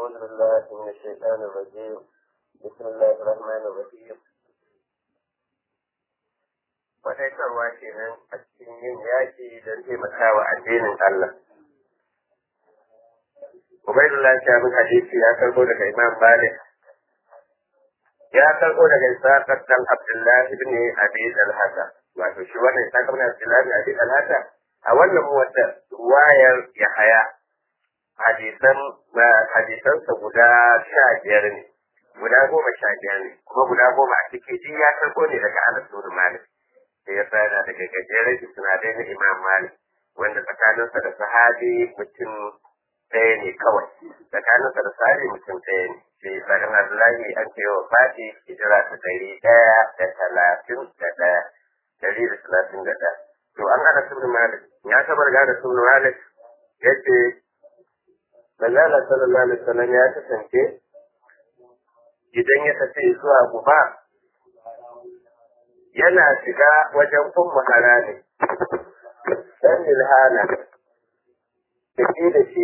أعوذ بالله من الشيطان الرجيم بسم الله الرحمن الرحيم Faɗaitarwa kenan a cikin yin yaƙi don taimakawa addinin Allah. Ubaidullah Shabin Hadisi ya karɓo daga Imam Malik. Ya karɓo daga Isaaƙar ɗan Abdullahi ibn Abi Dalhata. Wato shi wannan Isaaƙar ɗan Abdullahi ibn Abi Dalhata a wannan wata wayar Yahaya hadisan hadisansa guda sha biyar ne guda goma sha biyar ne kuma guda goma a ciki duk ya karɓo ne daga Anas bin Malik sai ya fara daga gajeren sinadai na Imam Malik wanda tsakaninsa da sahabi mutum ɗaya ne kawai tsakaninsa da sahabi mutum ɗaya ne sai tsarin Abdullahi an ce wa Fati hijira ta ɗari ɗaya da talatin da ɗaya ɗari da talatin da ɗaya to an Anas bin Malik ya tabar ga Anas bin Malik yace Manzala sallallahu alaihi wasallam ya kasance idan ya tafi zuwa Guba yana shiga wajen ummu harami dan ilhana da shi da shi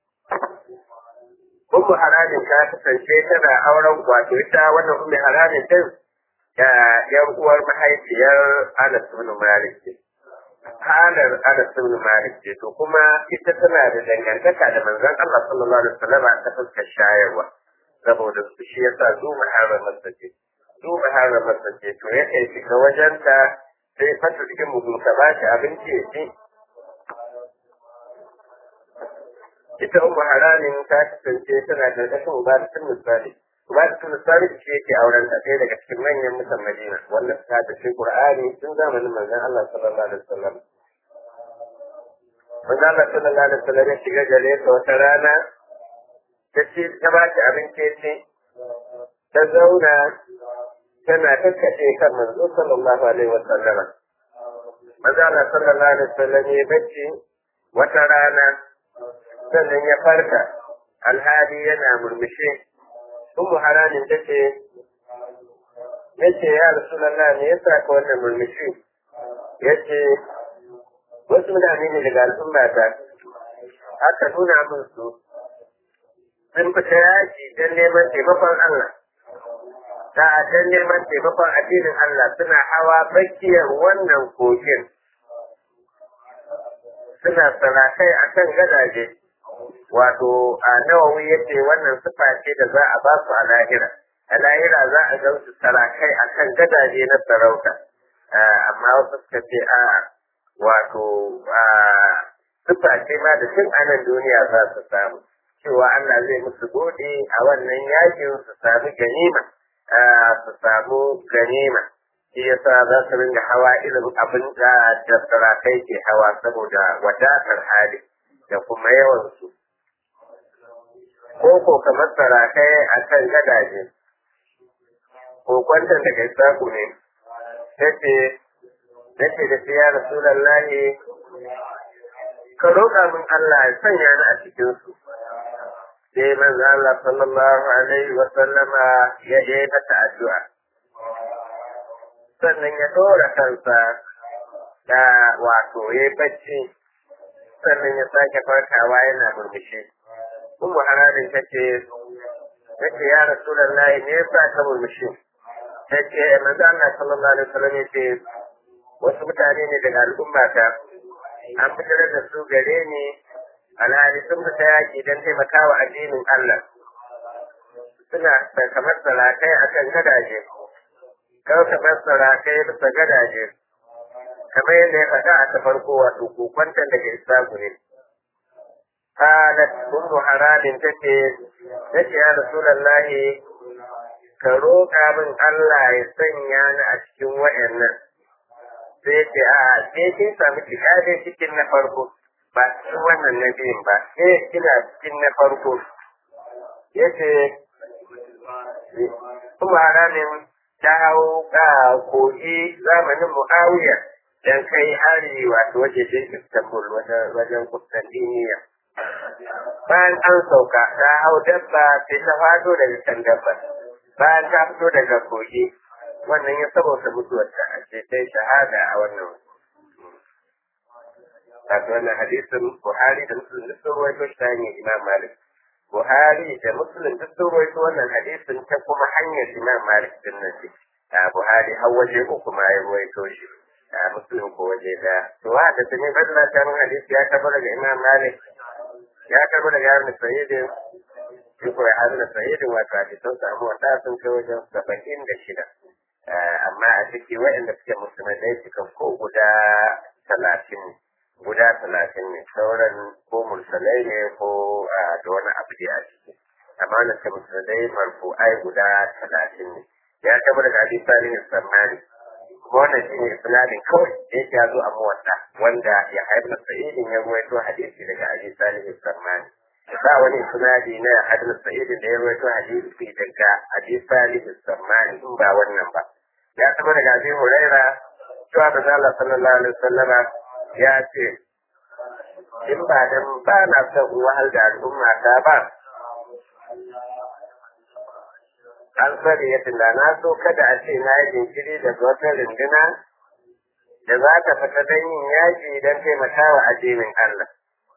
ummu haramin ta kasance tana auren wato ita wannan ummu haramin din da yan uwar mahaifiyar Anas bin Malik halar Anas bin Malik ce to kuma ita tana da dangantaka da manzon Allah sallallahu alaihi wasallam ta fuskar shayarwa saboda su shi yasa zu muharramar ta ce zu muharramar ta ce to yake shiga wajenta sai fata cikin mugunta ba shi abinci ya ci ita ummu haramin ta kasance tana da kashin ubadatun misali ubadatun misali shi yake auren ta ɗaya daga cikin manyan mutan Madina wanda ta da shi Qur'ani tun zamanin manzon Allah sallallahu alaihi wasallam manzon Allah sallallahu alaihi wasallam ya shiga gare ta wata rana ta ce ta ba ta abinci ce ta zauna tana kakkace kan manzo sallallahu alaihi wasallam manzon Allah sallallahu alaihi wasallam ya bacci wata rana sannan ya farka alhali yana murmushi ummu haramin ta ce yace ya rasulullah me yasa ka wannan murmushi yace wasu mutane ne daga al'umma ta aka nuna min su sun fita yaki don neman taimakon Allah da don neman taimakon addinin Allah suna hawa bakiyar wannan kogin suna sarakai akan gadaje wato a nawawi yace wannan sifa ce da za a ba su a lahira a lahira za a ga su sarakai akan gadaje na sarauta amma wasu suka ce a wato sifa ce ma da tun anan duniya za su samu cewa Allah zai musu gode a wannan yakin su samu ganima su samu ganima shi yasa za su ringa hawa irin abin da da sarakai ke hawa saboda wadatar hali da kuma yawansu ko ko kamar sarakai a kan gadaje ko kwantar da gaisaku ne tace tace da shi ya rasulallahi ka roƙa min Allah ya sanya ni a cikin su sai manzo Allah sallallahu alaihi wa sallama ya yi mata addu'a sannan ya dora kansa da wato ya bacci sannan ya sake farkawa yana murmushi Ummu haramin ta ce, ta ce ya Rasulallah me yasa ka murmushi? Ta ce manzo Allah sallallahu alaihi wasallam ya ce wasu mutane ne daga al'ummata an fitar da su gare ni alhali sun fita yaki don taimakawa addinin Allah. Suna kamar sarakai akan gadaje, kawai kamar sarakai bisa gadaje, kamar yadda ya faɗa a ta farko wato kokwantan daga Isaku ne. قالت أم حرام تتي تتي يا رسول الله كروكا من الله يسنيا أشكي وإنا sai ce a ke kin samu shiga dai cikin na farko ba cikin wannan na biyun ba ke kina cikin na farko ya ce kuma haramin ta hau ka kogi zamanin mu'awiya dan kai hari wato wajen istanbul wajen kustantiniya bayan an sauka ta hau dabba sai ta fado daga kan dabba bayan ta fito daga kogi wannan ya saboda mutuwar ta ce sai shahada a wannan wato wannan hadisin Buhari da Muslim da sun rawaito shi ta hanyar Imam Malik Buhari da Muslim duk sun rawaito wannan hadisin ta kuma hanyar Imam Malik din nan ce Buhari har waje uku ma ya rawaito shi Muslim ko waje da to wa da tuni badala ta mun hadisi ya karbo daga Imam Malik ya karbo daga Ibn Sa'id shi ko ya da Sa'id wato hadisan samu wata sun kai wajen saba'in da shida amma a ciki waɗanda suke musulmai suka ko guda talatin guda talatin ne sauran ko mursalai ne ko da wani abu da a ciki amma wanda suke musulmai marfu'ai guda talatin ne ya taɓa daga hadis salihin sammani kuma wannan shi ne isnadin kawai da yake zo a muwatta wanda ya haifar sa'idin ya ruwaito hadisi daga hadis salihin sammani ba wani isnadi na hadis sa'idin da ya ruwaito hadisi daga hadis salihin sammani in ba wannan ba ya taɓa daga abi huraira cewa da Allah sallallahu alaihi wasallama ya ce in ba dan ba na son wahal da al'umma ta ba an sani ya tunda na so kada a ce na yi jinkiri daga wata runduna da za ta fita don yin yaƙi don taimakawa addinin Allah.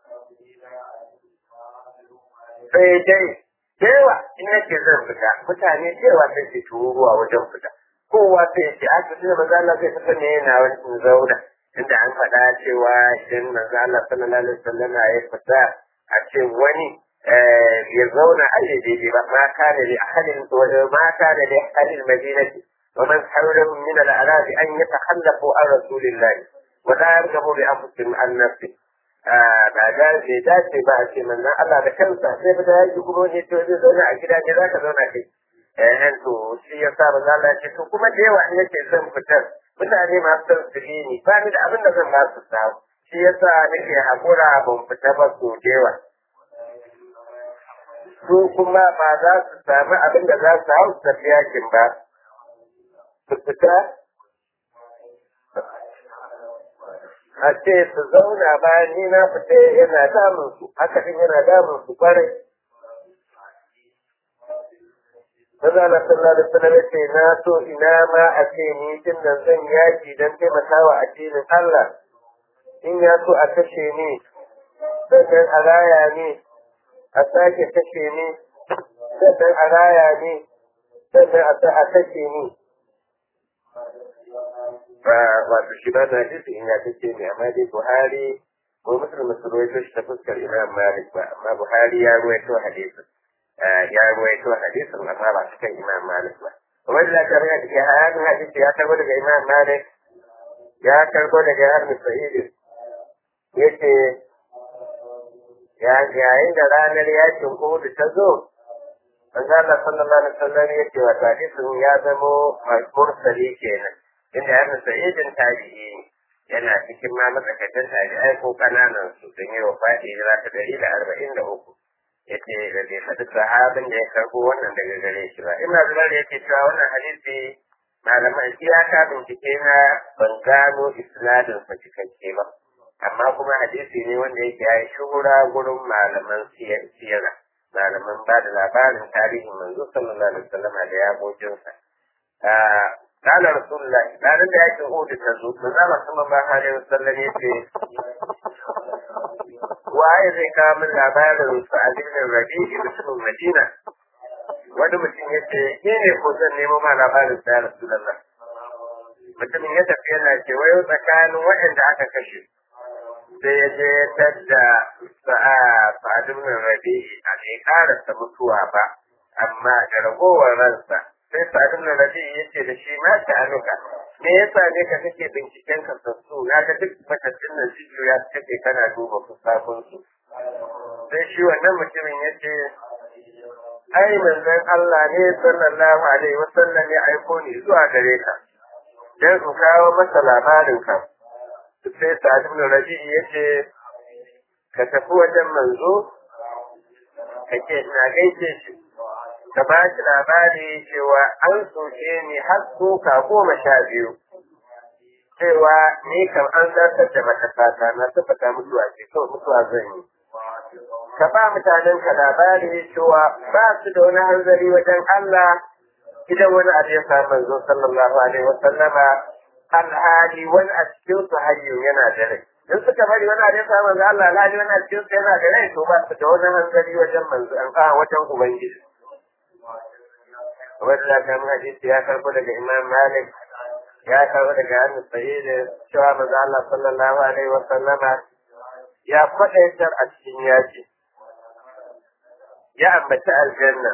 Sai dai, yawa in yake zan fita, mutane cewa sai su turuwa wajen fita. Kowa sai ya ce, a cikin maza Allah zai fita ne yana wani zauna. Inda an faɗa cewa idan manzo Allah sallallahu alaihi wasallam ya fita a ce wani ya zauna a yi daidai ba ma kana da ahalin ma kana da ahalin madinati wa man hawlahu min al-a'rab an yatakhallafu an rasulillahi wa la yarghabu bi anfusihim an nafsi ba da bai dace ba a ce manzon Allah da kansa sai fita yaki kuma ne to zai zauna a gida ne zaka zauna kai eh to shi ya sa manzo Allah ya ce to kuma da yawa in yake son fitar mutane masu son su ni ba ni da abin da zan ba su samu shi yasa nake hakura ban fita ba so da yawa su kuma ba za su sami abin da za su hau tafi yakin ba su fita a ce su zauna bayan ni na fita yana damun su haka din yana damun su kwarai Maza na sallah da sallah ce na so ina ma a ce ni tun da zan yaki don taimakawa addinin Allah in ya so a kashe ni sannan a raya ni a sake kashe ni sannan a raya ni sannan a sa a kashe ni ba wato shi ba na jinsu in ya kashe ni amma dai buhari ko musulun musulun shi ta fuskar imam malik ba amma buhari ya ruwaito hadisin ya ruwaito hadisin amma ba su kan imam malik ba kuma da ta raya da hayanin hadisi ya karbo daga imam malik ya karbo daga harmi sa'idin yace yayin da ranar yakin Uhud ta zo, manzo Allah sallallahu alaihi wasallam ya ce wa hadisin ya zamo mursali kenan. Inda ya nasa idin tabi'i yana cikin ma matsakaitan tabi'ai ko kananan su don yi wa faɗi da ta dari da arba'in da uku. Yace da bai faɗi sahabin da ya karɓo wannan daga gare shi ba. Ina zuwa da yake cewa wannan hadisi malaman iyaka bincike na ban gano isnadin sa cikakke ba. amma kuma hadisi ne wanda yake ya yi shuhura gurin malaman siyara malaman ba da labarin tarihin manzo sallallahu alaihi wasallam da ya gojinsa kana rasulullah ranar da yake hudu ta zo manzo Allah sallallahu alaihi wasallam ya ce waye zai kawo min labarin sa'adin rabi mutumin madina wani mutum ya ce ke ne ko zan nemo ma labarin sa ya rasulullah mutumin ya tafi yana ce wayo tsakanin waɗanda aka kashe sai ya je tadda sa'adun nan rabi a bai karasa mutuwa ba amma da ragowar ransa sai sa'adun nan rabi ya ce da shi ma ta anuka me yasa ne ka kake binciken ka sassu na ga duk matattun nan shi ya kake kana duba fusakun su sai shi wannan mutumin ya ce ai manzon Allah ne sallallahu alaihi wasallam ya aiko ni zuwa gare ka dan su kawo masa labarin ka sai Sa'ad ibn Rabi ya ce ka tafi wajen manzo kake ina gaishe shi ka ba shi labari cewa an soke ni har soka goma sha biyu cewa ni kam an zartar da matakata na tabbata mutuwa ce kawai mutuwa zan yi ka ba mutanen ka labari cewa ba su da wani hanzari wajen Allah idan wani abu ya samu manzo sallallahu alaihi wa sallama alhali wani a cikin su hayyun yana da rai in suka bari wani abin sa manzo Allah alhali wani a cikin yana da rai to ba su da wani hanzari wajen manzo an a wajen ubangiji wanda da kan hadisi ya karbo daga Imam Malik ya karbo daga Abu Sa'id cewa manzo Allah sallallahu alaihi wa sallama ya faɗaitar a cikin yaki ya ambaci aljanna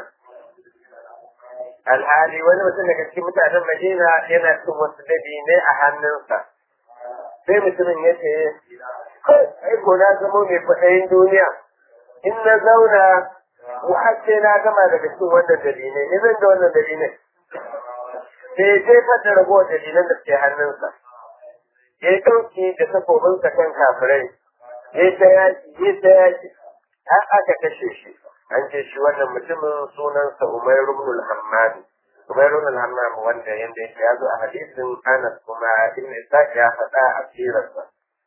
alhali wani mutum daga cikin mutanen Madina yana cin wasu dabinai a hannunsa sai mutumin ya ce ai ko na zama mai kwaɗayin duniya in na zauna har sai na gama daga cikin wannan dalilai ne zan da wannan dalilai sai ya jefar da ragowar dalilan da ke hannunsa ya yi ɗauki da takobinsa kan kafirai ya ta yaki ya ta yaki har aka kashe shi an ce shi wannan mutumin sunansa Umairu ibn al-Hammam Umairu ibn al-Hammam wanda yanda yake ya zo a hadisin Anas kuma Ibn Ishaq ya faɗa a sirarsa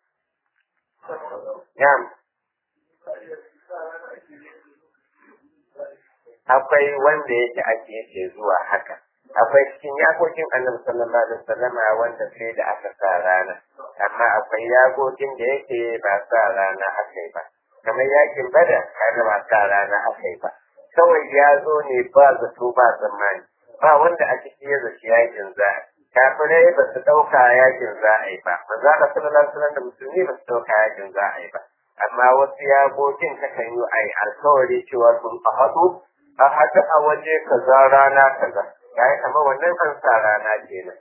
Yam akwai wanda yake ake yake zuwa haka akwai cikin yakokin annabi sallallahu alaihi wasallama wanda sai da aka sa rana amma akwai yakokin da yake ba sa rana aka yi ba kamar yakin bada kaga ba sa rana aka yi ba kawai ya zo ne ba zato ba tsammani ba wanda a ciki ya zaci yakin za a kafirai ba su ɗauka yakin za a yi ba manzo Allah sallallahu alaihi wasallam da musulmi ba su ɗauka yakin za a yi ba amma wasu yakokin takan yi a yi alkawari cewa sun a haɗu a haɗu a waje kaza rana kaza ya yi kamar wannan an sa rana kenan.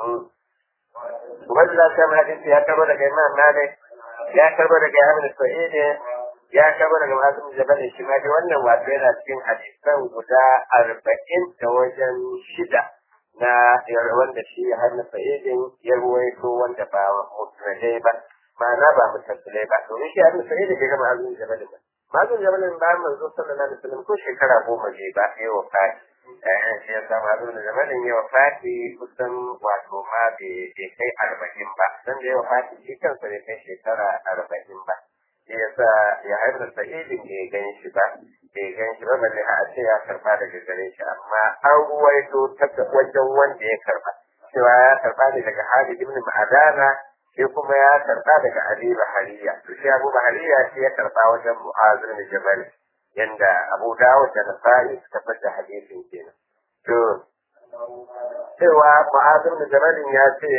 Wanda za ta hadisi ya karbo daga Imam Malik, ya karbo daga Ibn Sa'id, ya karbo daga Masim Jabal shi ma dai wannan wato yana cikin hadisan guda arba'in da wajen shida na wanda shi Ibn Sa'id ya ruwaito wanda ba musnadai ba. Ma'ana ba mutasilai ba, domin shi Ibn Sa'id bai ga Masim Jabal ba. Masim Jabal ba manzo sallallahu alaihi wasallam ko shekara goma ne ba ya wafati. ‘ya'yan shi ya samu abin da zamanin yawa fati kusan wato ma bai kai arba'in ba don da yawa fati shi kansa bai kai shekara arba'in ba shi ya sa ya haifar sa'idin bai gan shi ba bai gan shi ba balle a ce ya karba daga gare shi amma an ruwaito ta wajen wanda ya karba cewa ya karba ne daga Halid ibn Ma'adana shi kuma ya karba daga Ali Bahariya to shi Abu Bahariya shi ya karba wajen Mu'az bin Jabal yanda Abu Dawud da Nasa'i suka fada hadisin kenan. To, cewa Mu'adh bin Jabal ya ce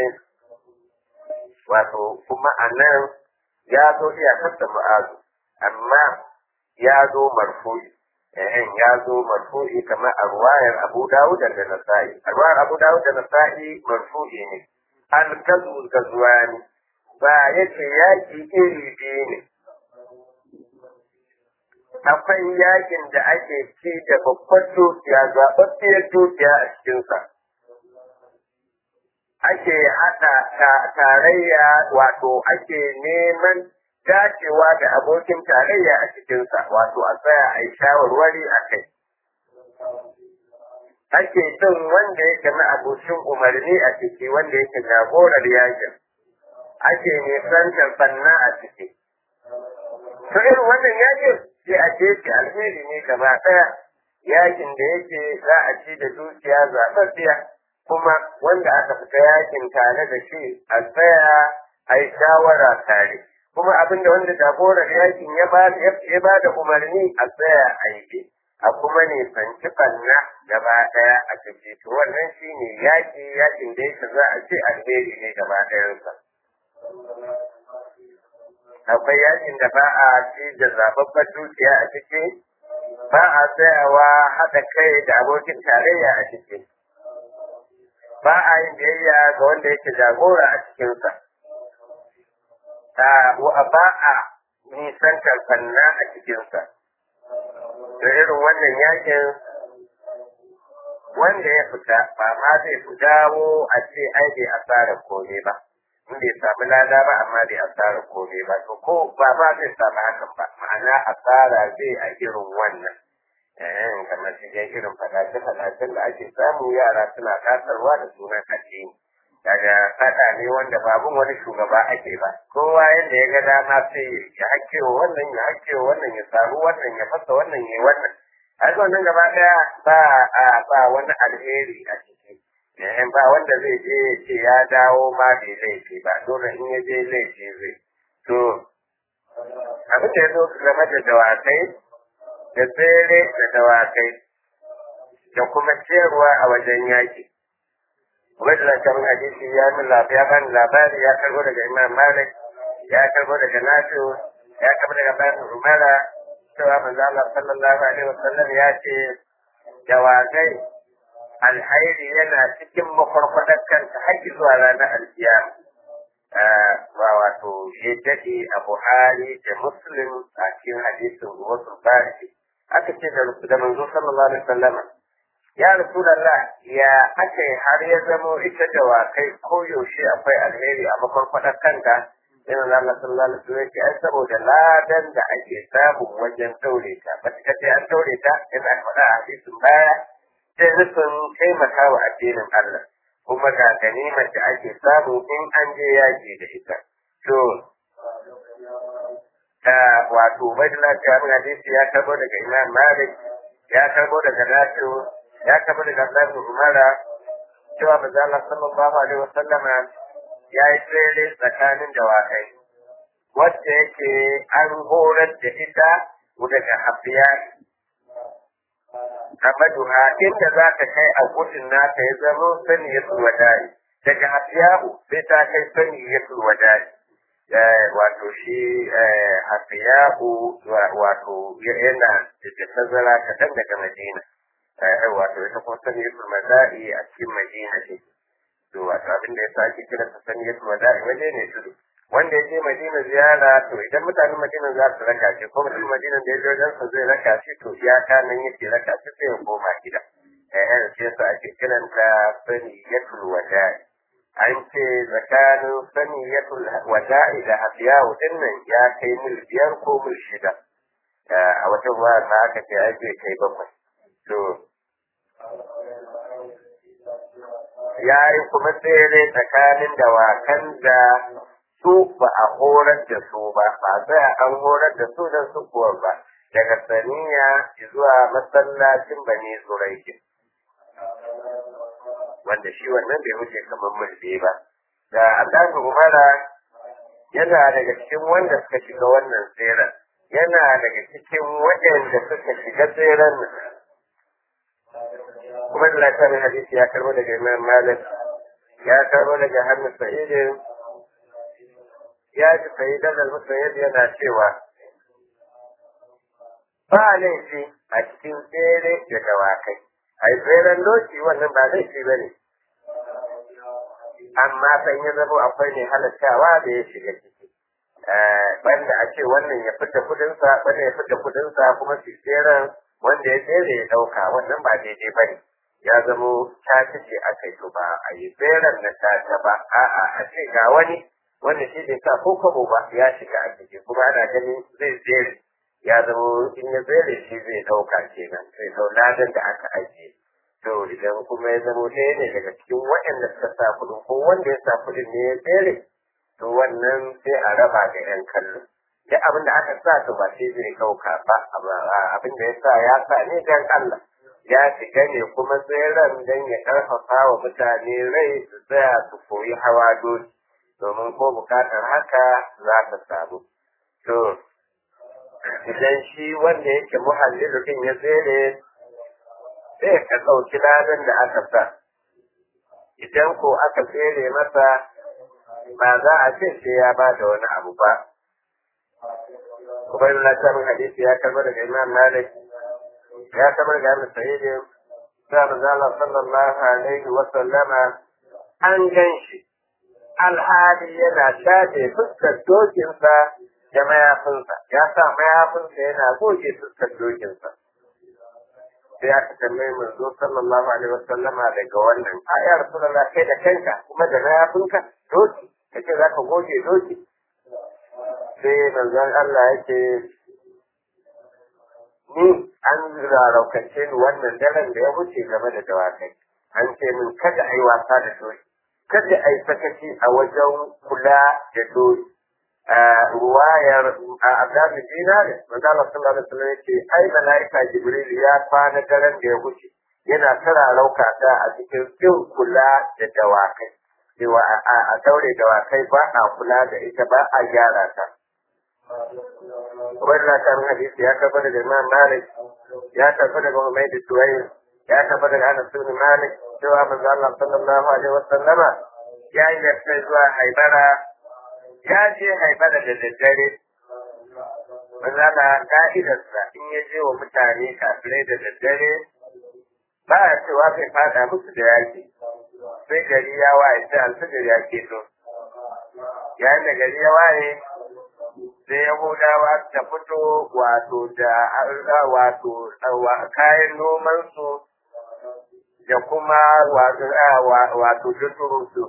wato kuma a nan ya zo iyakar da Mu'adh amma ya zo marfu'i. Eh, ya zo marfu'i kamar a ruwayar Abu Dawud da Nasa'i. A ruwayar Abu Dawud da Nasa'i marfu'i ne. Al-gazu gazuwani ba yace yaki iri biyu ne. akwai yakin da ake ci da babbar dukiya zaɓaɓɓiyar dukiya a cikinsa. Ake haɗa tarayya wato ake neman dacewa da abokin tarayya a cikinsa wato a tsaya a yi shawarwari a kai. Ake son wanda yake na abokin umarni a ciki wanda yake jagorar yakin. Ake nisantar banna a ciki. To irin wannan yakin sai a ce shi alheri ne gaba ɗaya yakin da yake za a ci da dukiya zaɓaɓɓiya kuma wanda aka fita yakin tare da shi a tsaya a yi shawara tare kuma abinda wanda jagorar yakin ya ba ya ba da umarni a tsaya a yi a kuma ne fanci fanna gaba ɗaya a ciki to wannan shine yaki yakin da yake za a ce alheri ne gaba ɗayansa. akwai yakin da ba a ci da zababbar dukiya a ciki ba a tsayawa haɗa kai da abokin tarayya a ciki ba a yin biyayya ga wanda yake jagora a cikinsa ba a nisantar fanna a cikinsa da irin wannan yakin wanda ya fita ba ma zai fi dawo a ce ai bai asara kome ba in bai samu lada ba amma bai asara kome ba to ko ba ba zai samu hakan ba ma'ana asara zai a irin wannan eh kamar shi dai irin fadace fadacen da ake samu yara suna kasarwa da sunan addini daga fada ne wanda babun wani shugaba ake ba kowa yadda ya ga dama sai ya hakkewa wannan ya hakkewa wannan ya samu wannan ya fasa wannan ya wannan haka wannan gaba daya ba a ba wani alheri a ciki eh ba wanda zai je ce ya dawo ma bai laifi ba dole in ya je laifi zai to abin da ya zo game da dawakai da tsere da dawakai da kuma ciyarwa a wajen yaƙi wanda da kan hadisi ya min ya bani labari ya karbo daga imam malik ya karbo daga nafi'u ya karbo daga bayan umara cewa manzo Allah sallallahu alaihi wasallam ya ce dawakai alhairi yana cikin makwarkwadar kanta har zuwa ranar alkiyama ba wato shi daɗe a Buhari da Muslim a cikin hadisin wasu bari aka ce da manzo sallallahu alaihi wasallam ya rasulullah ya aka har ya zamo ita da wakai ko yaushe akwai alheri a makwarkwadar kanta sai manzo Allah sallallahu alaihi wasallam ya ai saboda ladan da ake samu wajen daure ta ba ta ce an daure ta in aka faɗa a hadisin baya sai nufin taimaka wa addinin Allah kuma ga ganimar da ake samu in an je yaƙi da ita. To, ta wato Ubaidullah ta abin hadisi ya karbo daga Imam Malik, ya karbo daga Nafi'u, ya karbo daga Abdullahi Umara, cewa manzo Allah sallallahu alaihi wasallama ya yi tsere tsakanin dawakai. Wacce yake an horar da ita daga hafiya amaduha inda za ta kai a gudun nata ya zama sani ya wadari daga hafiyahu sai ta kai sani ya wadari wato shi hafiyahu wato yana da tazara kaɗan daga madina wato ita kuma sani ya wadari a cikin madina ce to wato abin da ya sa ake kira sani ya wadari waje ne tudu wanda ya je Madina ziyara to idan mutanen Madina za su raka shi ko mutum Madina da ya je wajen sa zai raka shi to iyaka nan yake raka shi sai ya koma gida eh eh sai sa ake kiran ta saniyatul wada'i an ce tsakanin saniyatul wada'i da hafiyawu din nan ya kai mil biyar ko mil shida a wata ruwa na aka ce ai zai kai bakwai to ya yi kuma tsere tsakanin dawakan da su ba a horar da su ba ba tsaya an horar da su don su kuwa ba daga saniya zuwa masallacin bane zuraikin wanda shi wannan bai wuce kamar mulki ba da Abdullahi Umara yana daga cikin wanda suka shiga wannan tseren yana daga cikin waɗanda suka shiga tseren kuma da lafiyar hadisi ya karbo daga Imam Malik ya karbo daga Hannu Sa'idin ya ji Sa'idan al-Musayyib yana cewa ba laifi a cikin tsere da dawakai a yi tseren doki wannan ba laifi ba ne amma san ya zama akwai ne halattawa da ya shiga ciki banda a ce wannan ya fita kudinsa wannan ya fita kudinsa kuma su tseren wanda ya tsere ya dauka wannan ba daidai ba ne ya zamo caci ce aka yi ba a yi tseren na caca ba a'a a ce ga wani wanda shi bai sa ko kwabo ba ya shiga a ciki kuma ana ganin zai tsere ya zamo in ya tsere shi zai dauka kenan sai sau ladan da aka ajiye to idan kuma ya zamo ɗaya ne daga cikin waɗanda suka sa kuɗin ko wanda ya sa kuɗin ne ya tsere to wannan sai a raba da yan kallo duk abin da aka sa to ba sai zai ɗauka ba abin da ya sa ya sa ne dan Allah ya shiga ne kuma tseren dan ya ƙarfafa wa mutane rai su tsaya su koyi hawa doki domin ko bukatar haka za ta samu to idan shi wanda yake muhallilu din ya tsere sai ka ɗauki ladan da aka sa idan ko aka tsere masa ba za a ce sai ya ba da wani abu ba Ubayin Latarin hadisi ya karɓar daga Imam Malik ya karɓar daga Abu Sa'id sa manzala sallallahu alaihi wa sallama an gan shi alhali yana shafe fuskar dokinsa da mayafinsa ya sa mayafinsa yana goge fuskar dokinsa sai aka tambaye manzo sallallahu alaihi wasallama daga wannan a ya rasulullah kai da kanka kuma da mayafinka doki kace zaka goge doki sai manzon Allah yake ni an raraukace ni wannan daren da ya wuce game da dawakai an ce min kada ai wasa da doki kada ai sakaci a wajen kula da doki ruwayar Abdullahi Dinari, manzo Allah sallallahu alaihi wasallam yace ai malaika Jibril ya kwana daren da ya wuce yana tara rauka ta a cikin kin kula da dawakai cewa a daure dawakai ba a kula da ita ba a gyara ta wannan kan hadisi ya kafa daga Imam Malik ya kafa daga Umayyad Suwayd ya kafa daga Anas bin Malik cewa manzo Allah sallallahu alaihi wasallama ya yi da zuwa Haibara ya je Haibara da daddare manzo Allah ka'idarsa in ya je wa mutane kafirai da daddare ba a cewa bai fada musu da yaki sai gari ya waye sai alfajir ya keto yayin da gari ya waye sai yahudawa ta fito wato da wato kayan nomansu da kuma wato juturunsu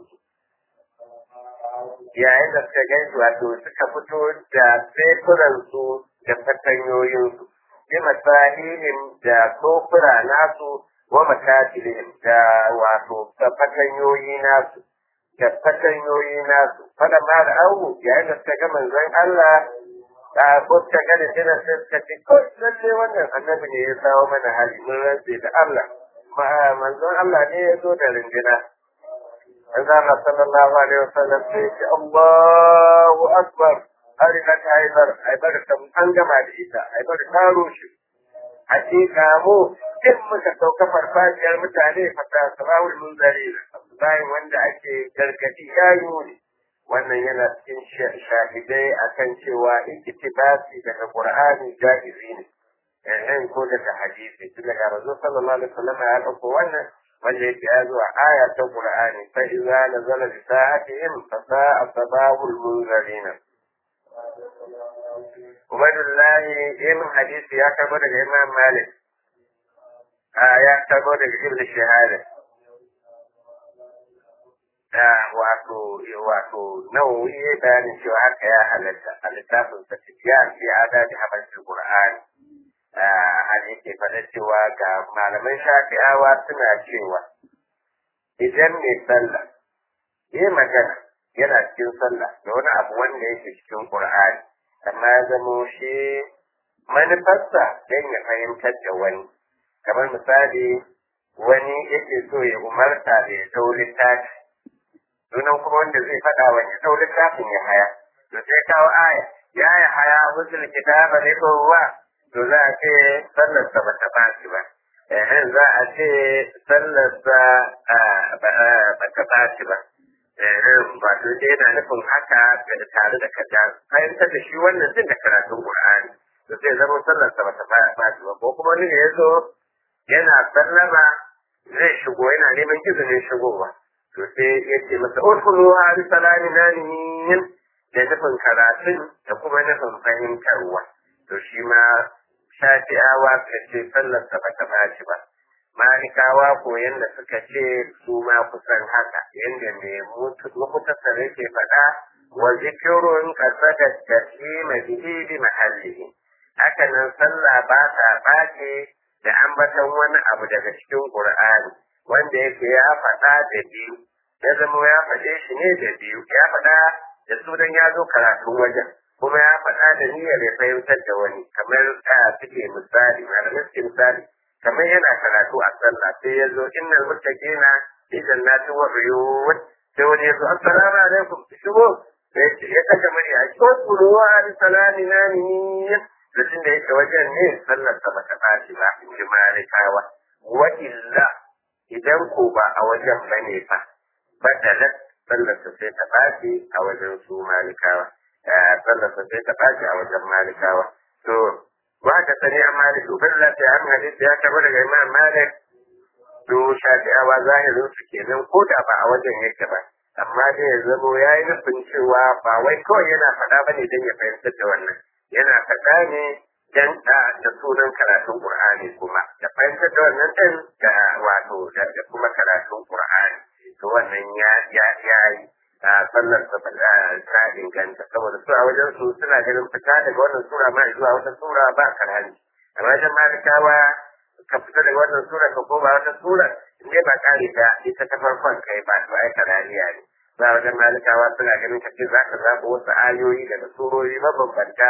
yayin da suka gaisu wato suka fito da sefuransu da fatanyoyinsu bi masahihim da kofura nasu wa makatilihim da wato fatanyoyi nasu da fatanyoyi nasu fada ma da awu yayin da suka ga manzon Allah da ko suka ga da jiran sai suka ce ko lalle wannan annabi ne ya sawo mana hali mun rantse da Allah ma manzon Allah ne ya zo da rinjina Manzon Allah sallallahu alaihi wasallam sai ce Allahu akbar har ka haibar haibar ta an gama da ita haibar ta rushe hakika mu in muka sauka farfajiyar mutane fata sabahul munzari bayan wanda ake gargadi ya ne wannan yana cikin shahidai akan cewa iktibasi daga qur'ani jaizi ne eh ko daga hadisi tun daga rasul sallallahu alaihi wasallam ya dauko wannan wanda yake ya zuwa aya ta qur'ani fa idza nazala bi sa'atihim fa sa'a sabahul munzarina Ubaidullahi ibn hadisi ya karbo daga Imam Malik ya karbo daga Ibn Shahada wato wato nawawi ya bayanin cewa haka ya halatta a littafin sa ya fi adadi habashin Qur'ani har yake faɗa cewa ga malaman shafi'awa suna cewa idan mai sallah yi magana yana cikin sallah da wani abu wanda yake cikin Qur'ani amma ya zamo shi manufarsa don ya fahimtar da wani kamar misali wani yake so ya umarta da ya dau littafi sunan kuma wanda zai faɗa wa ya dau littafin ya haya to sai kawo aya ya yi haya musul kitaba ne ko ruwa to za a ce sallarsa ba ta ɓaci ba eh za a ce sallarsa ba ta ɓaci ba wato dai yana nufin haka da tare da kaza fahimtar da shi wannan din da karatun Qur'ani to sai zama sallar sa bata ba ba ko kuma wani ne yazo yana sallama zai shigo yana neman izinin shigowa to sai ya ce masa udkhulu ali salami naniyin da nufin karatun da kuma nufin fahimtarwa to shi ma shafi'awa ka ce sallar sa bata ba ba malikawa ko yanda suka ce su ma kusan haka yanda mai mukutasar yake faɗa wa zikirun kasada taslima bihi bi mahallihi haka nan sallah ba ta ɓace da ambaton wani abu daga cikin qur'ani wanda yake ya faɗa da biyu ya zama ya faɗe shi ne da biyu ya faɗa da sunan ya zo karatun wajen kuma ya faɗa da niyyar ya fahimtar da wani kamar suke misali malamai suke misali kamar yana karatu a sallah sai ya zo innal muttaqina fi jannati wa uyun sai wani ya zo assalamu alaikum shigo sai ya kaga mari a cikin kuruwa da salami na ni da tunda yake wajen ne sallar sa bata bashi ba in ji malikawa wa illa idan ko ba a wajen bane fa badalat sallar sa sai ta bashi a wajen su malikawa sallar sa sai ta bashi a wajen malikawa to waka sani a malik uballa ta an hadisi ya karbo daga imam malik to shafi'awa zahirin su kenan ko da ba a wajen yake ba amma dai ya zamo ya yi nufin cewa ba wai kawai yana faɗa ba ne don ya fahimtar da wannan yana faɗa ne dan da da sunan karatun qur'ani kuma da fahimtar da wannan din da wato da kuma karatun qur'ani to wannan ya ya ya yi sallar ta inganta saboda su a wajen su suna ganin fita daga wannan sura ma zuwa wata sura ba karhani a wajen malikawa ka fita daga wannan sura ka koma wata sura in dai ba kare ta ita ta farkon kai ba to ai karaniya ne ba wajen malikawa suna ganin ka ce za ka zaɓa wasu ayoyi daga surori mabambanta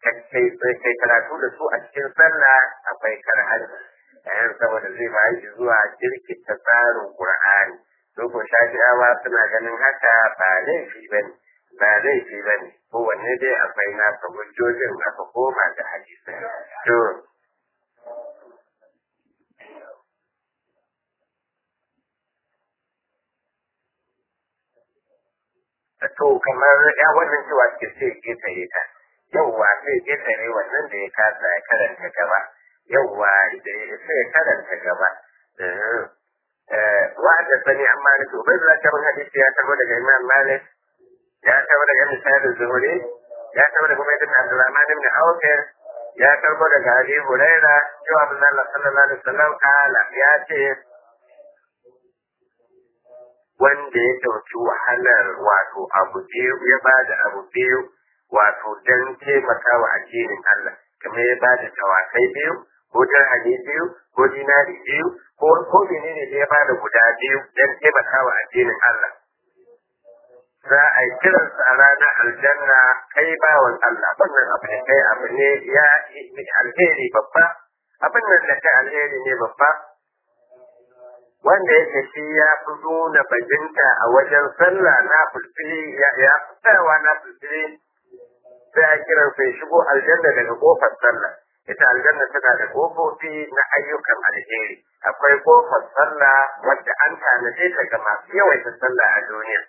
kai karatu da su a cikin sallah akwai karhani yayin saboda zai ba shi zuwa jirkita tsarin qur'ani to su ko shafi'awa suna ganin haka ba laifi ba ne ba laifi ba ne kowanne dai akwai nasa hujjojin aka koma da hadisai to to kamar ya wannan cewa ke sai ƙetare ta yauwa sai ƙetare wannan da ya kasa ya karanta gaba yauwa da ya sai karanta gaba wa'ada sani an malik ubai da kamar hadisi ya tabo daga imam malik ya tabo daga misali zuhuri ya tabo daga kuma ibn abdurrahman ibn awfir ya tabo daga abi huraira cewa manzo Allah sallallahu alaihi wasallam kala ya ce wanda ya ɗauki wahalar wato abu biyu ya ba da abu biyu wato don taimaka wa addinin Allah kamar ya ba da tawakai biyu ko dirhami biyu ko dinari biyu ko ko menene da ya ba da guda biyu don taimaka wa addinin Allah za a yi kiransa a ranar aljanna kai bawan Allah wannan abu ne kai abu ne ya alheri babba abin nan da kai alheri ne babba wanda yake shi ya fi nuna bajinta a wajen sallah na fulfili ya fi tsayawa na fulfili sai a kiran sai shigo aljanna daga kofar sallah ita aljanna tana da kofofi na ayyukan alheri akwai kofar sallah wadda an tanade ta ga masu yawaita sallah a duniya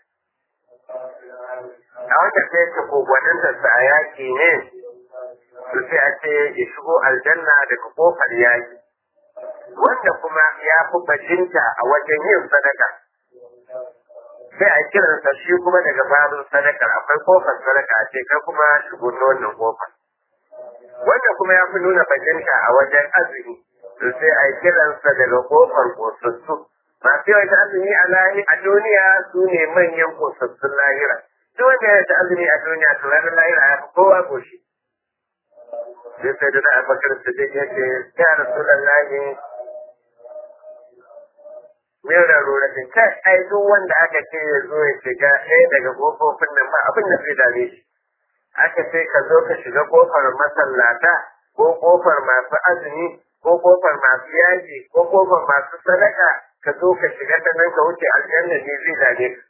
a wanda sai ta kogwanin da sa a yaki ne su sai a ce ya shigo aljanna daga kofar yaki wanda kuma ya fi bajinta a wajen yin sadaka sai a kiransa shi kuma daga babin sadakar akwai kofar sadaka a ce kai kuma shigo na wannan kofar wanda kuma ya fi nuna bajinta a wajen azumi to sai a kiransa daga kofar kosassu masu yawan azumi a lahi a duniya su ne manyan kosassun lahira duk wanda ya ta azumi a duniya to ranar lahira ya fi kowa goshi sai sai da na abakar su dai yake ya rasu lallahi mai raruratin kai ai duk wanda aka ce ya zo ya shiga ɗaya daga ƙofofin nan ba abin da zai dame shi aka ce ka zo ka shiga ƙofar masallata ko ƙofar masu azumi ko ƙofar masu yaji ko ƙofar masu sadaka ka zo ka shiga ta nan ka wuce aljanna ne zai dame ka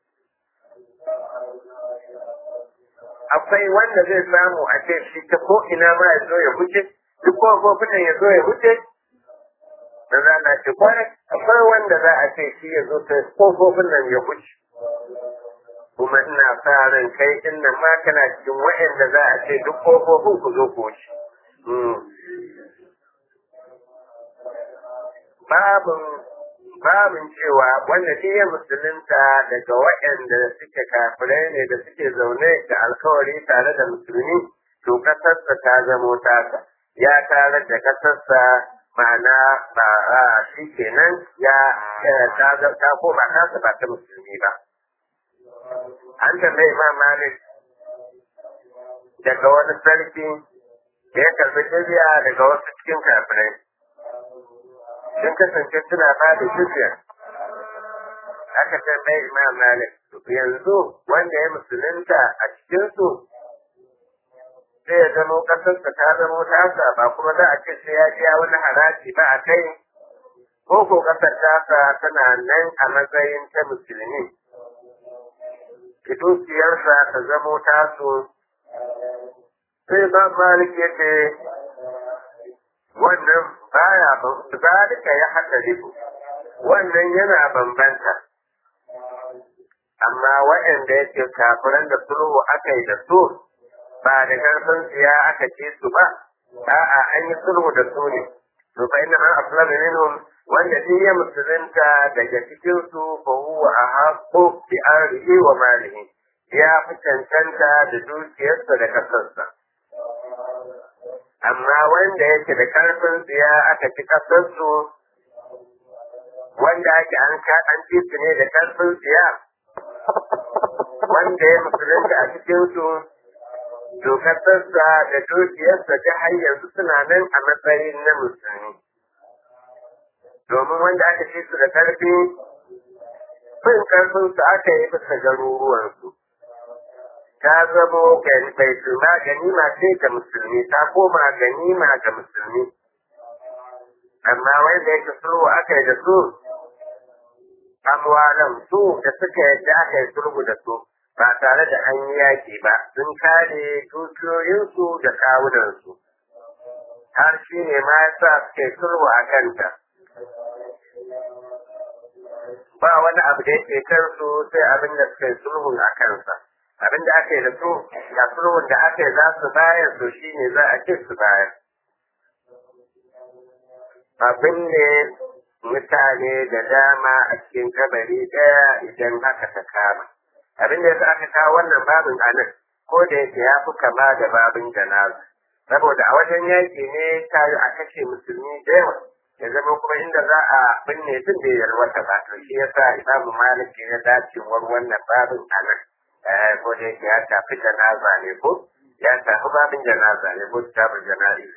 akwai wanda zai samu a ce shi ta ko ina ma ya zo ya wuce duk ƙofofin nan ya zo ya wuce da za a ce kwarai akwai wanda za a ce shi ya zo ta kofofin nan ya wuce kuma ina sa ran kai din nan ma kana cikin wa'anda za a ce duk kofofin ku zo ku wuce babin babin cewa wanda shi ya musulunta daga waɗanda suke kafirai ne da suke zaune da alkawari tare da musulmi to kasarsa ta zamo tasa ya tare da kasarsa ma'ana ba shi kenan ya ta koma tasa ba ta musulmi ba an tambayi imam malik daga wani sarki da ya karbi jizya daga wasu cikin kafirai sun kasance suna ba da jizya aka tambayi imam malik yanzu wanda ya musulunta a cikinsu sai ya zamo ƙasarsa ta zamo tasa ba kuma za a ce sai ya biya wani haraji ba a kai ko ko ƙasar tasa tana nan a matsayin ta musulmi dukiyarsa ta zamo taso sai ba malik ya ce wannan baya zalika ya haɗa ribu wannan yana bambanta amma waɗanda yake kafiran da sulhu aka yi da su ba da ƙarfin tsiya aka ce su ba a'a an yi sulhu da su ne to fa inna man aslama minhum wanda shi ya musulunta daga cikin su fa huwa ahaqqu bi ardihi wa malihi ya fi cancanta da dukiyarsa da kasarsa amma wanda yake da karfin tsiya aka ci kasarsu wanda ake an ka an ci su ne da karfin tsiya wanda ya musulunta a cikin su dokarsa da dukiyarsa ta har yanzu suna nan a matsayin na musulmi domin wanda aka ci su da karfi fin karfin su aka yi bisa garuruwansu ta zamo bai tuma ganima ce ga musulmi ta koma ganima ga musulmi amma wanda yake sulhu aka yi da su amwalan su da suka yadda aka yi sulhu da su ba tare da an yi yaƙi ba sun kare dukiyoyinsu da kawunansu har shi ne ma ya sa suka yi sulhu a kanta ba wani abu da yake kansu sai abin da suka yi sulhun a kansa abin da aka yi da su ga sulhun da aka yi za su bayar to shi ne za a ce su bayar abin ne mutane da dama a cikin kabari ɗaya idan haka ta kama abin da yasa aka kawo wannan babin a nan ko da yake ya fi kama da babin janaza saboda a wajen yaƙi ne ta yi a kashe musulmi da yawa ya zama kuma inda za a binne tun da yalwata ba to shi yasa imamu malik ya dacewar wannan babin a nan ko da yake ya tafi janaza ne ko ya tafi babin janaza ne ko kitabul jana'iz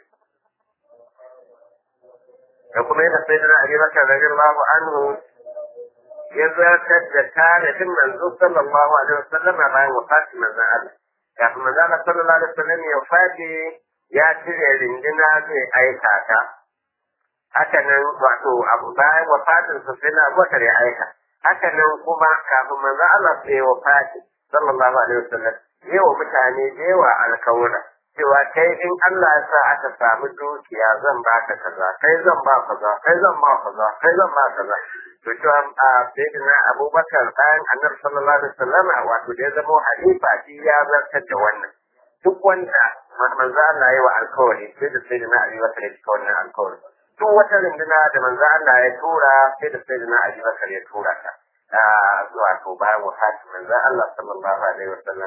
da kuma yana sai da Ali Bakar radiyallahu anhu ya zartar da tarihin manzo sallallahu alaihi wasallam bayan wafatin manzon Allah kafin manzon Allah sallallahu alaihi wasallam ya wafati ya cire rindina zai aika ta haka nan wato abu bayan wafatin sa sai na Abubakar ya aika haka nan kuma kafin manzon Allah sai ya wafati sallallahu alaihi wasallam yawa mutane da yawa alkawura cewa kai in Allah ya sa aka samu dukiya zan baka kaza kai zan ba kaza kai zan ba kaza kai zan ba kaza to cewa a sayyidina Abubakar bayan Annabi sallallahu alaihi wasallam wato da ya zama halifa shi ya zartar da wannan duk wanda manzo Allah ya wa alkawari sai da sayyidina Abubakar ya cika wannan alkawari duk wata runduna da manzo Allah ya tura sai da sayyidina Abubakar ya tura ta wato bayan wafatin manzo Allah sallallahu alaihi wasallam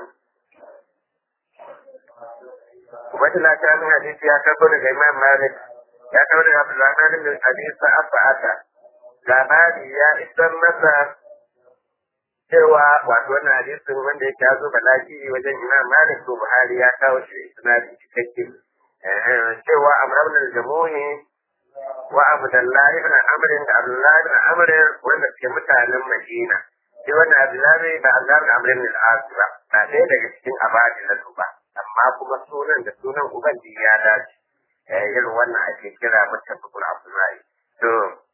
Ubaidullah ta min hadisi ya karbo daga Imam Malik ya karbo daga Abdulrahman bin Abi Sa'ata labari ya isar masa cewa wato wannan hadisin wanda yake ya zo balaki wajen Imam Malik to Buhari ya kawo shi isnadi cikakke cewa Amr ibn al-Jamuhi wa Abdullah ibn Amr da Abdullah ibn Amr wanda ke mutanen Madina sai wannan Abdullah ba Abdullah ibn Amr ibn al-As ba ba ɗaya daga cikin abadi na ba amma kuma sunan da sunan ubangi ya dace irin wannan ake kira mutafakul abdullahi to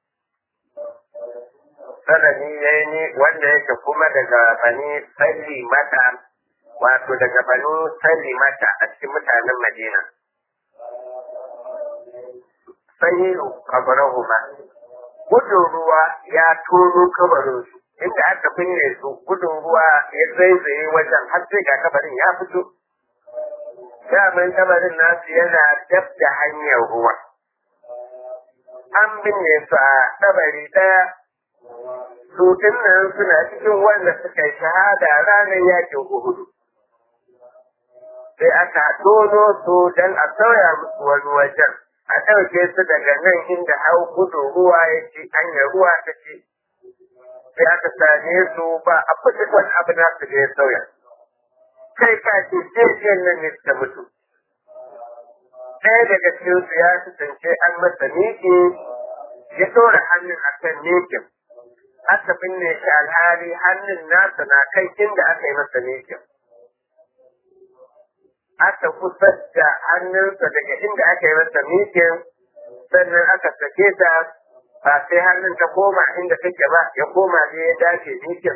sanani ya ni wanda yake kuma daga bani salli mata wato daga bani salli mata a cikin mutanen madina sahilu kabarahuma gudun ruwa ya tono kabarinsu inda aka binne su gudun ruwa ya zaizaye wajen har sai ga kabarin ya fito daman kabarin nasu yana dab da hanyar ruwa. An binne su a kabari ɗaya, su nan suna cikin wanda suka yi shahada ranar yakin Uhudu. Sai aka tono su don a sauya musu wani wajen, a ɗauke su daga nan inda hau gudu ruwa ya ci hanyar ruwa ta ci. Sai aka same su ba a fi wani abu nasu da ya sauya. kai ka ce jejiyar nan ne suka mutu. Ɗaya daga cikin su ya kasance an masa miƙe ya ɗora hannun a kan miƙin. Aka binne shi alhali hannun nasa na kai inda aka yi masa miƙin. Aka kusa da hannunsa daga inda aka yi masa miƙin sannan aka sake ta ba sai hannun ta koma inda take ba ya koma ne ya dace miƙin.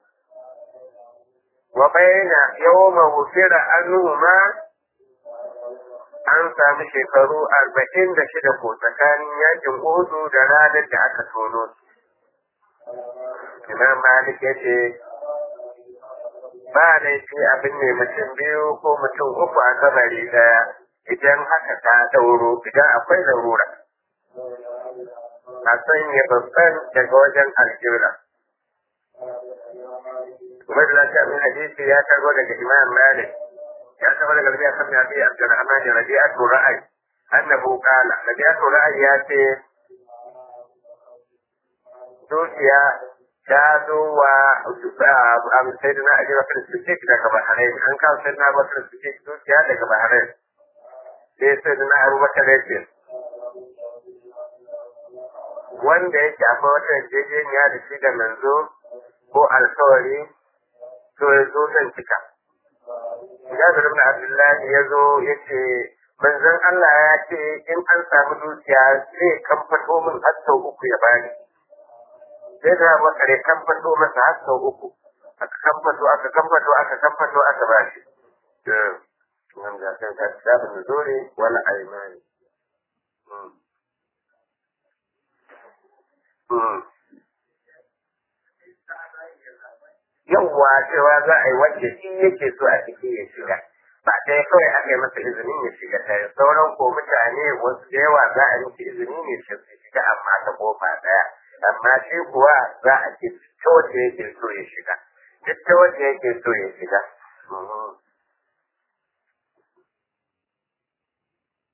wa bayna yawma wufira anhuma an sami shekaru arba'in da shida ko tsakanin yakin Uhudu da ranar da aka tono su. Imam Malik ya ce, ba laifi abin ne mutum biyu ko mutum uku a kabari daya idan haka ta ɗauro idan akwai larura. A sanya babban daga wajen alƙibla. Ubaid lafiya min hadisi ya karbo daga Imam Malik ya karbo daga Rabi'a bin Abi Abdurrahman Rabi'atu Ra'ay annahu qala Rabi'atu Ra'ay ya ce dukiya ta zo wa Sayyidina Ali Bakar Siddiq daga Bahrain an kawo Sayyidina Bakar Siddiq dukiya daga Bahrain sai Sayyidina Abu Bakar ya ce wanda yake akwai wata yarjejeniya da shi da manzo ko alkawari to ya zo zan cika. Jabir ibn Abdullah ya zo ya ce manzon Allah ya ce in an samu dukiya zai kamfato min har sau uku ya bani. sai da bakar ya kamfato masa har sau uku aka kamfato aka kamfato aka kamfato aka ba shi nan ga kan ka kitabun nuzuri wala aymani yawwa cewa za a yi wacce shi yake so a ciki ya shiga ba ɗaya kawai aka yi masa izinin ya shiga ta sauran ko mutane wasu da yawa za a yi masa izini ne shi su shiga amma ta kofa ɗaya amma shi kuwa za a ce ta wacce yake so ya shiga duk ta wacce yake so ya shiga